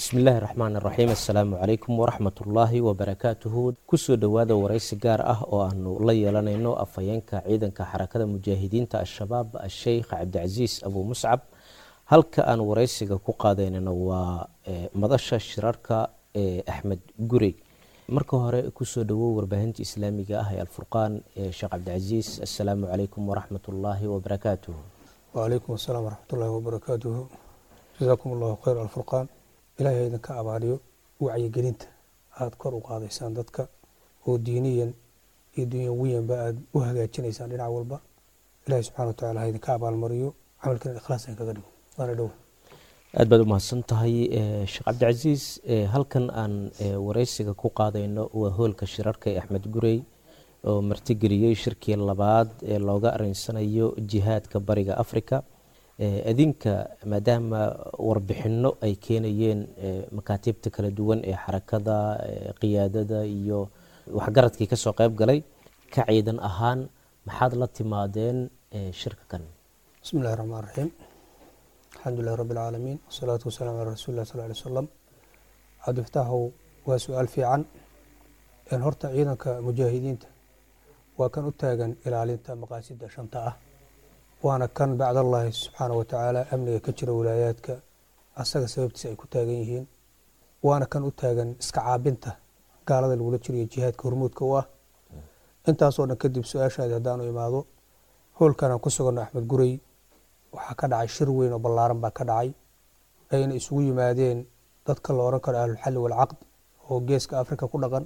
bismillaahi raxmaan iraxiim assalaamu calaykum waraxmatullaahi wabarakaatuhu kusoo dhowaada waraysi gaar ah oo aanu la yeelanayno afhayeenka ciidanka xarakada mujaahidiinta al-shabaab asheykh cabdicasiis abuu muscab halka aan waraysiga ku qaadaynano waa madasha shirarka ee axmed gurey marka hore kusoo dhowow warbaahinta islaamiga ah ee alfurqaan sheekh cabdicasiis assalaamu calaykum waraxmatullaahi wabarakaatuhu wacalaykum asalaam waraxmatullaahi wabarakaatuhu jasaakum allahu khayr alfurqaan ilaahay idinka abaaliyo wacyigelinta aada kor u qaadaysaan dadka oo diiniyan iyo dunyawiyanba aada u hagaajinaysaan dhinac walba ilahay subxana wa tacala ha idinka abaalmariyo camalkan ikhlaas kaga dhigo waana dhow aad baad u mahadsan tahay sheekh cabdicasiis halkan aan waraysiga ku qaadayno waa hoolka shirarka ee axmed gurey oo martigeliyey shirkii labaad ee looga arinsanayo jihaadka bariga africa adinka maadaama warbixino ay keenayeen makaatiibta kala duwan ee xarakada qiyaadada iyo waxgaradkii kasoo qeyb galay ka ciidan ahaan maxaad la timaadeen shirka kan bismi illahi raxmaan raxiim alxamdu lilahi rabbi alcaalamiin wasalaatu wasalaam calaa rasuli lah sal ly slam cabdifataaxow waa su-aal fiican horta ciidanka mujaahidiinta waa kan u taagan ilaalinta maqaasida shanta ah waana kan bacdallaahi subxaana wa tacaala amniga ka jira wilaayaadka asaga sababtiisa ay ku taagan yihiin waana kan u taagan iska caabinta gaalada lagula jiriyo jihaadka hormuudka u ah intaasoo dhan kadib su-aashaadi haddaanu imaado hoolkanaan ku suganno axmed gurey waxaa ka dhacay shir weyn oo ballaaran baa ka dhacay ayna isugu yimaadeen dadka la oran karo ahlulxalli walcaqd oo geeska afrika ku dhaqan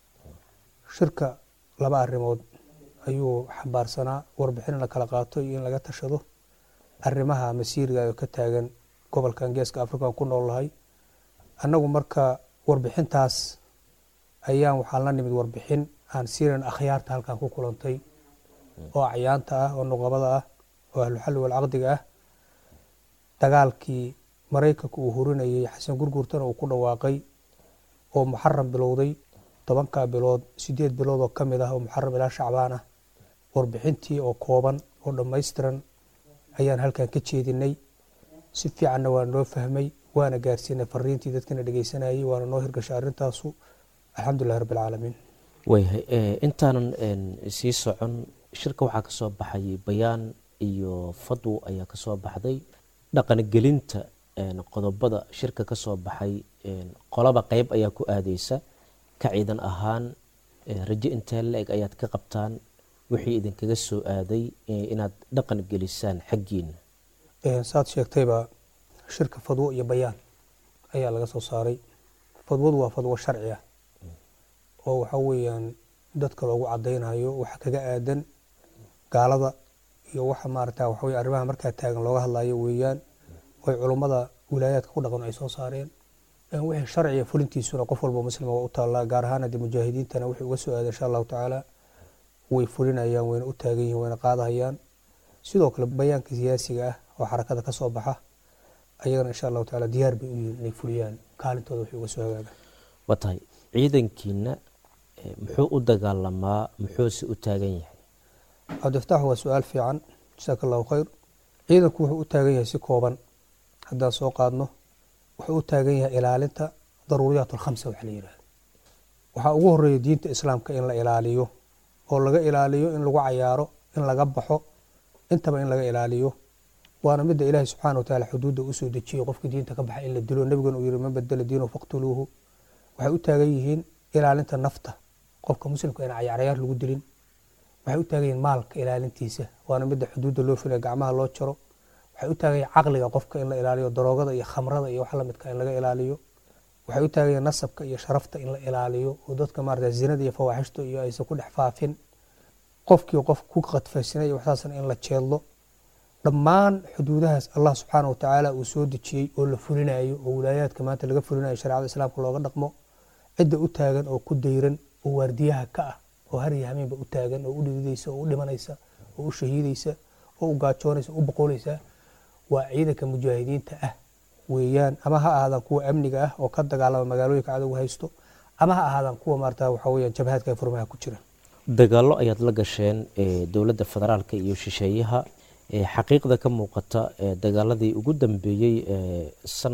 shirka laba arrimood ayuu xambaarsanaa warbixin in la kala qaato iyo in laga tashado arrimaha masiiriga oo ka taagan gobolkan geeska afrikaan ku noolnahay annagu marka warbixintaas ayaan waxaan la nimid warbixin aan siiran akhyaarta halkan ku kulantay oo acyaanta ah oo nuqabada ah oo ahluxalli walcaqdiga ah dagaalkii maraykanka uu hurinayay xasan gurgurtana uu ku dhawaaqay oo muxaram bilowday tobankaa bilood sideed bilood oo ka mid ah oo muxaram ilaa shacbaan ah warbixintii oo kooban oo dhammaystiran ayaan halkan ka jeedinay si fiicanna waa noo fahmay waana gaarsiinay fariintii dadkana dhegeysanayay waana noo hirgashay arrintaasu alxamdulilahi rabbi alcaalamiin wayhay intaanan sii socon shirka waxaa kasoo baxay bayaan iyo fadwo ayaa kasoo baxday dhaqangelinta qodobada shirka kasoo baxay qolaba qeyb ayaa ku aadeysa ka ciidan ahaan rajo intee la-eg ayaad ka qabtaan wixii idinkaga soo aaday inaad dhaqan gelisaan xaggiina saad sheegtayba shirka fadwo iyo bayaan ayaa laga soo saaray fadwadu waa fadwo sharci ah oo waxa weeyaan dadka loogu cadaynayo waxa kaga aadan gaalada iyo waxa maarata waxawey arrimaha markaa taagan looga hadlayo weeyaan oy culummada wilaayaadka ku dhaqan ay soo saareen wixii sharciga fulintiisuna qof walba muslima waa u taallaa gaar ahaan haddii mujaahidiintana wixii uga soo aada insha allahu tacaala way fulinayaan wayna u taagan yihin wayna qaadahayaan sidoo kale bayaanka siyaasiga ah oo xarakada ka soo baxa ayagana insha allahu tacaala diyaar bay u yihiin inay fuliyaan kaalintooda wixii uga soo hagaaga waa tahay ciidankiina muxuu u dagaalamaa muxuuse u taagan yahay cabdifataax waa su-aal fiican jasaaka allahu khayr ciidanku wuxuu u taagan yahay si kooban haddaan soo qaadno wuxuu u taagan yahay ilaalinta daruuriyaat alkhamsa waxa la yidhahda waxaa ugu horeeya diinta islaamka in la ilaaliyo oo laga ilaaliyo in lagu cayaaro in laga baxo intaba in laga ilaaliyo waana midda ilaahay subxaana wa taala xuduudda usoo dejiyo qofka diinta ka baxa in la dilo nebigana uu yihi man badela diinahu faqtuluuhu waxay u taagan yihiin ilaalinta nafta qofka muslimka in cayaaryaar lagu dilin waxay u taagan yihiin maalka ilaalintiisa waana midda xuduudda loo filaya gacmaha loo jaro waxay u taagan yihiin caqliga qofka in la ilaaliyo daroogada iyo khamrada iyo wax lamidka in laga ilaaliyo waxay u taagan yihiin nasabka iyo sharafta in la ilaaliyo oo dadka maarata zinada iyo fawaaxishta iyo aysan ku dhex faafin qofkii qof ku qadfaysanay iyo waxsaasna in la jeedlo dhammaan xuduudahaas allah subxaana wa tacaala uu soo dejiyey oo la fulinayo oo wilaayaadka maanta laga fulinayo shareecada islaamka looga dhaqmo cidda u taagan oo ku dayran oo waardiyaha ka ah oo har iyo hameenba u taagan oo u dhididaysa oo u dhimanaysa oo u shahiidaysa oo u gaajoonaysa o u boqolaysa waa ciidanka mujaahidiinta ah weeyaan ama ha ahaadaan kuwa amniga ah oo ka dagaalama magaalooyinka cadowga haysto ama ha ahaadaan kuwa maarata waxa weeyaan jabhaadka ee furmaha ku jira dagaallo ayaad la gasheen dowladda federaalka iyo shisheeyaha xaqiiqda ka muuqata dagaaladii ugu dambeeyey sanad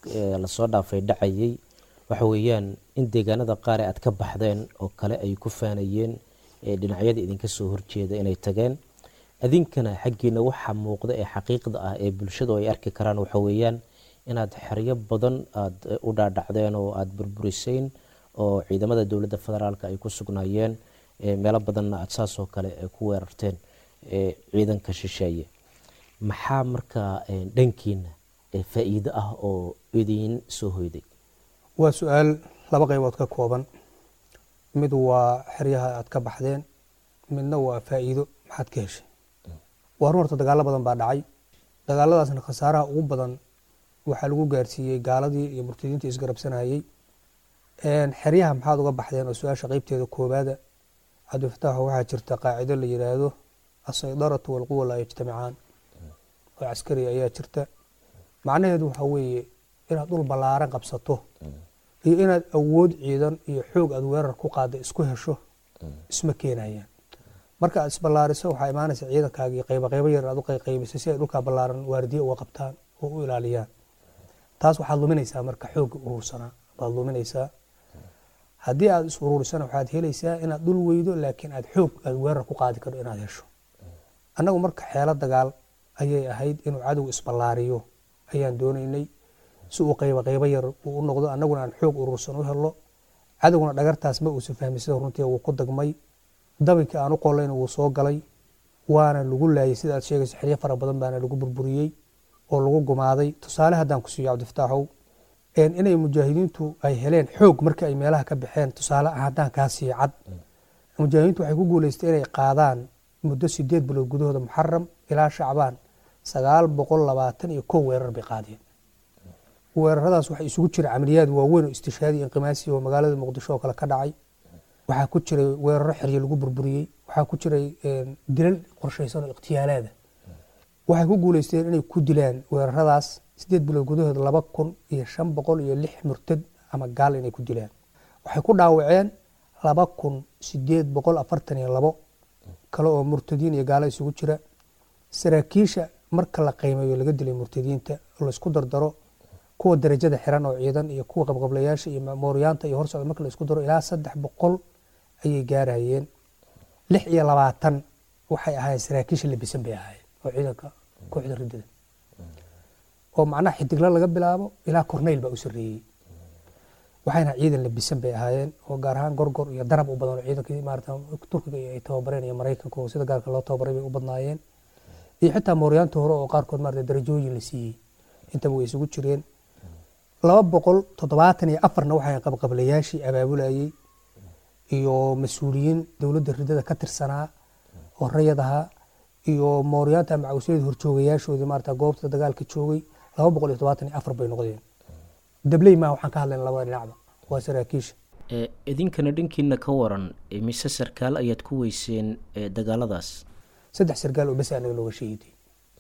lasoo dhaafay dhacayay waxa weeyaan in deegaanada qaar ee aad ka baxdeen oo kale ay ku faanayeen dhinacyada idinka soo horjeeda inay tageen adinkana xaggiina waxa muuqda ee xaqiiqda ah ee bulshadu ay arki karaan waxa weeyaan inaad xeryo badan aada u dhaadhacdeen oo aada burburiseen oo ciidamada dowladda federaalk ay ku sugnaayeen meelo badanna aada saasoo kale ku weerarteen ciidanka shisheeye maxaa markaa dhankiina faa-iido ah oo idiin soo hoyday waa su-aal laba qaybood ka kooban mid waa xeryaha aad ka baxdeen midna waa faa-iido maxaad ka heshay waa run horta dagaalo badan baa dhacay dagaaladaasna khasaaraha ugu badan waxaa lagu gaarsiiyey gaaladii iyo murtadiintii isgarabsanayey xeryaha maxaad uga baxdeen oo su-aasha qeybteeda koobaada cabdifataaxo waxaa jirta qaacido la yidhaahdo asaydaratu walquwa laa yajtamicaan oo caskari ayaa jirta macnaheedu waxaa weeye inaad dhul ballaaran qabsato iyo inaad awood ciidan iyo xoog aad weerar ku qaada isku hesho isma keenayaan marka aad isballaariso waxaa imaanaysa ciidankaagii qayba qaybo yar aad u qayqaybisay si ay dhulkaa ballaaran waardiye uga qabtaan oo u ilaaliyaan taas waxaad luminaysaa marka xoogga urursanaa baad luminaysaa haddii aad is ururisana waxaad helaysaa inaad dhul weydo laakiin aad xoog aad weerar ku qaadi karto inaad hesho annagu marka xeelo dagaal ayay ahayd inuu cadow isballaariyo ayaan doonaynay si uu qayba qaybo yar uu u noqdo annaguna aan xoog urursan u helo cadowguna dhagartaas ma uusan fahmi sida runtii wuu ku dagmay dabinkii aan u qolayna wuu soo galay waana lagu laayay sida aad sheegayso xeryo fara badan baana lagu burburiyey oo lagu gumaaday tusaale haddaan ku siiyo cabdifataaxow inay mujaahidiintu ay heleen xoog markii ay meelaha ka baxeen tusaale haddaan kaa siiyo cad mujaahidiintu waxay ku guuleystay inay qaadaan muddo sideed bilood gudahooda muxaram ilaa shacbaan sagaal boqol labaatan iyo kow weerar bay qaadeen weeraradaas waxaa isugu jira camaliyaad waaweyn oo istishaadi inqimaasi oo magaalada muqdisho oo kale ka dhacay waxaa ku jiray weeraro xeryo lagu burburiyey waxaa ku jiray dilal qorshaysan oo ikhtiyaalaada waxay ku guuleysteen inay ku dilaan weeraradaas sideed bilood gudahood laba kun iyo shan boqol iyo lix murtad ama gaal inay ku dilaan waxay ku dhaawaceen laba kun sideed boqol afartan iyo labo kale oo murtadiin iyo gaalo isugu jira saraakiisha marka la qiimeeyo laga dilay murtadiinta laysku dardaro kuwa darajada xiran oo ciidan iyo kuwa qabqablayaasha iyo mooryaanta iyo horsocda marka laisku daro ilaa saddex boqol ayay gaarayeen lix iyo labaatan waxay ahaayeen saraakiisha labisan bay ahaayeen oo ciidanka kooxda ridada oo macnaha xidigla laga bilaabo ilaa korneyl baa u sarreeyey waxayna ciidan labisan bay ahaayeen oo gaar ahaan gorgor iyo darab u badan oo ciidankii maarata turkiga ay tababareen iyo maraykanka oo sida gaarka loo tababaray bay u badnaayeen iyo xitaa mooryaanta hore oo qaarkood maarata darajooyin la siiyey intaba way isugu jireen laba boqol toddobaatan iyo afarna waxay qabqablayaashii abaabulayey iyo mas-uuliyiin dowladda ridada ka tirsanaa oo rayad ahaa iyo mooryaanta macawsyada horjoogayaashoodii maarata goobta dagaalka joogay laba boqol iyo toddobaatan iyo afar bay noqdeen dabley maa waxaan ka hadlayna labada dhinacba waa saraakiisha idinkana dhankiina ka waran mise sarkaal ayaad ku weyseen dagaaladaas saddex sargaal oo besa anaga nooga shahiiday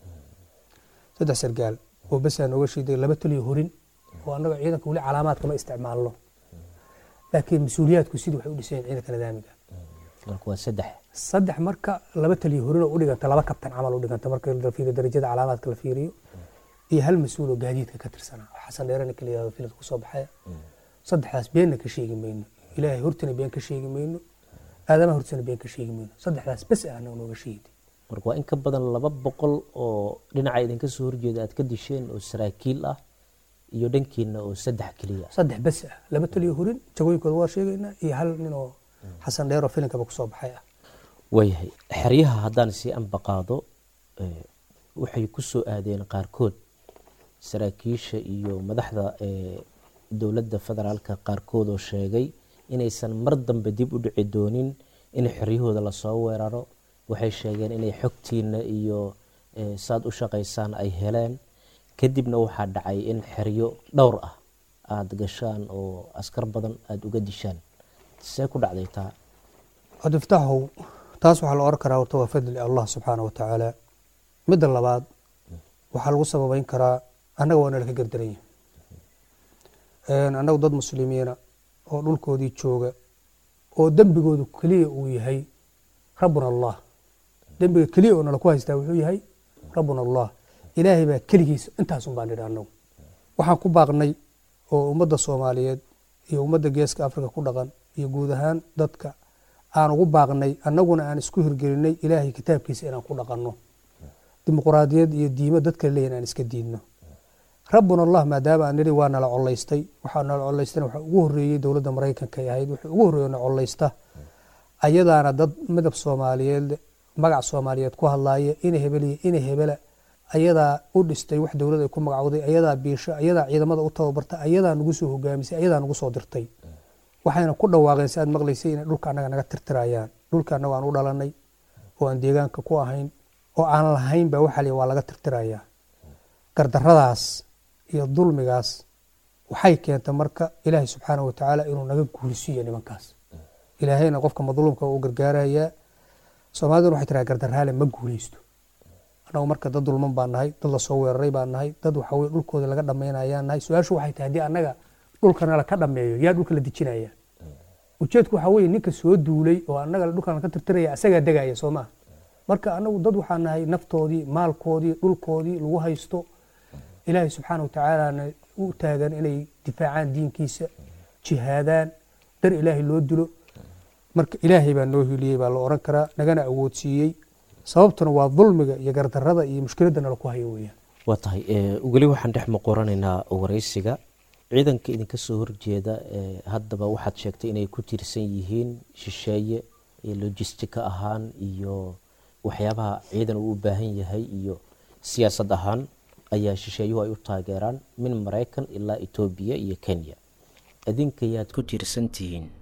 saddex sargaal oo besa nooga shahiiday laba taliyo horin oo annaga ciidanka weli calaamaadka ma isticmaalno laakiin mas-uuliyaadku sidii waxay u dhiseen ciidanka nidaamiga marka waa saddex saddex marka laba taliyo horin oo u dhiganta laba kabtan camal u dhiganta marka la fiiriyo darajada calaamaadka la fiiriyo iyo hal mas-uul oo gaadiidka ka tirsanaa oo xasan dheerana kala yihahdo filad kusoo baxaya saddexdaas beenna ka sheegi mayno ilaahay hortana been ka sheegi mayno aadamaha hortana been ka sheegi mayno saddexdaas bes ah anaga nooga sheegitay marka waa in ka badan laba boqol oo dhinaca idinka soo horjeeda aad ka disheen oo saraakiil ah iyo dhankiina oo saddex keliya saddex bes ah laba taliyo horin jagooyinkooda waa sheegaynaa iyo hal nin oo xasan dheer oo filinkaba kusoo baxay ah waayahay xeryaha haddaan sii anbaqaado waxay ku soo aadeen qaarkood saraakiisha iyo madaxda dowladda federaalka qaarkood oo sheegay inaysan mar dambe dib u dhici doonin in xeryahooda lasoo weeraro waxay sheegeen inay xogtiina iyo saad u shaqaysaan ay heleen kadibna waxaa dhacay in xeryo dhowr ah aada gashaan oo askar badan aada uga dishaan see ku dhacday taa cabdifataaxow taas waxaa la oran karaa horta waa fadli allah subxaana wa tacaala midda labaad waxaa lagu sababeyn karaa annaga waa nala ka gardaranya annagu dad muslimiina oo dhulkoodii jooga oo dembigoodu keliya uu yahay rabbuna allah dembiga keliya oo nala ku haystaa wuxuu yahay rabbuna allah ilaahay baa keligiisa intaasun baan nidhi annagu waxaan ku baaqnay oo ummadda soomaaliyeed iyo ummadda geeska africa ku dhaqan iyo guud ahaan dadka aan ugu baaqnay annaguna aan isku hirgelinay ilaahay kitaabkiisa inaan ku dhaqanno dimuquraadiyad iyo diimo dadka leeyihin aan iska diidno rabbuna allah maadaama aan nidhi waa nala colaystay waxaa nala colaystana waxaa ugu horreeyey dowladda maraykanka ay ahayd wuxuu ugu horreeyo na colaysta ayadaana dad midab soomaaliyeed magac soomaaliyeed ku hadlaaya ina hebeliya ina hebela ayadaa u dhistay wax dowlad ay ku magacowday ayadaa biisho ayadaa ciidamada u tababarta ayadaa nagu soo hogaamisay ayadaa nagu soo dirtay waxayna ku dhawaaqeen si aad maqlaysay inay dhulka annaga naga tirtirayaan dhulka annaga aan u dhalanay oo aan deegaanka ku ahayn oo aan lahayn baa waxaa lii waa laga tirtirayaa gardarradaas iyo dulmigaas waxay keenta marka ilaahay subxaanahu watacaala inuu naga guulisiiyo nimankaas ilaahayna qofka madluumka u gargaarayaa soomaaliduna waxay tiraa gardarraale ma guuleysto annagu marka dad dulman baan nahay dad lasoo weeraray baan nahay dad waxaweye dhulkooda laga dhammaynayaan nahay su-aashu waxay tahay haddii annaga dhulkana laka dhammeeyo yaa dhulka la dejinaya ujeedku waxaa weye ninka soo duulay oo annaga dhulkan laka tirtiraya asagaa degaya soo maa marka annagu dad waxaa nahay naftoodii maalkoodii dhulkoodii lagu haysto ilaahay subxaana watacaalana u taagan inay difaacaan diinkiisa jihaadaan dar ilaahay loo dilo marka ilaahay baa noo hiliyey baa la oran karaa nagana awoodsiiyey sababtuna waa dulmiga iyo gardarrada iyo mushkiladda nala ku hayo weeyaan waa tahay weli waxaan dhex muqoranaynaa waraysiga ciidanka idinka soo horjeeda haddaba waxaad sheegtay inay ku tiirsan yihiin shisheeye lojistika ahaan iyo waxyaabaha ciidan uu u baahan yahay iyo siyaasad ahaan ayaa shisheeyuhu ay u taageeraan min maraykan ilaa etoobiya iyo kenya idinkayaad ku tiirsan tihiin